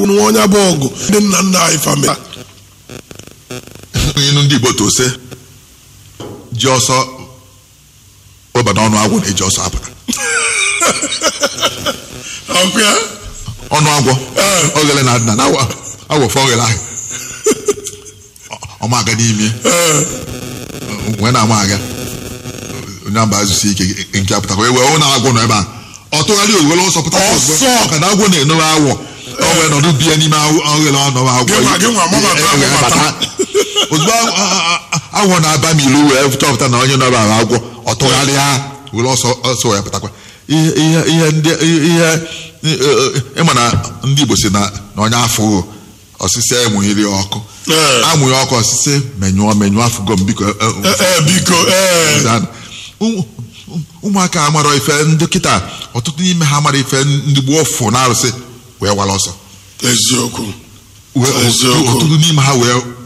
nwa onye bụ ọgụ ndị nna nna anyị fami ịnụ ndị igbo tose ji ọsọ weba n'ọnụ agwọ na-eji ọsọ apụta ọkụ ya ọnụ agwọ Ee. ogele na adịna na awọfe ogele ahụ ọma aga n'ime ee wee na-ama aga onye mba azụsi ike nke apụtakwa ewe ọ na-agwọ nọ ebe a ọ tụgharị owere ọsọ pụta Ọsọ! maka na agwọ na-enowe awọ ọ wee nọdụ bie n'ime oghere ọnọwa agwọ Gị nwa- gị nwa mabata, E- e- e- mabata. bata. ozugbo a- a- a- awọ na-aba m ilu wee chọpụta na onye nọba ahụ agwọ ọ tụgharịa were ọsọ ọsọ wee pụtakwa ihe ihe ihe ndị ihe ịma na ndị Igbo si na na onye afọ osisi enweghịrị ọkụ Ee. amụghị ọkụ osisi menyụọ menyụọ afụgo m biko e- e- ee biko ee Dan, ụmụ- ụmụaka amara ife ndị kịta ọtụtụ n'ime ha amara ife ndị gboo fụ na arụsị wee wara ọsọ eziokwu Wee- Eziokwu. ọtụtụ n'ime ha wee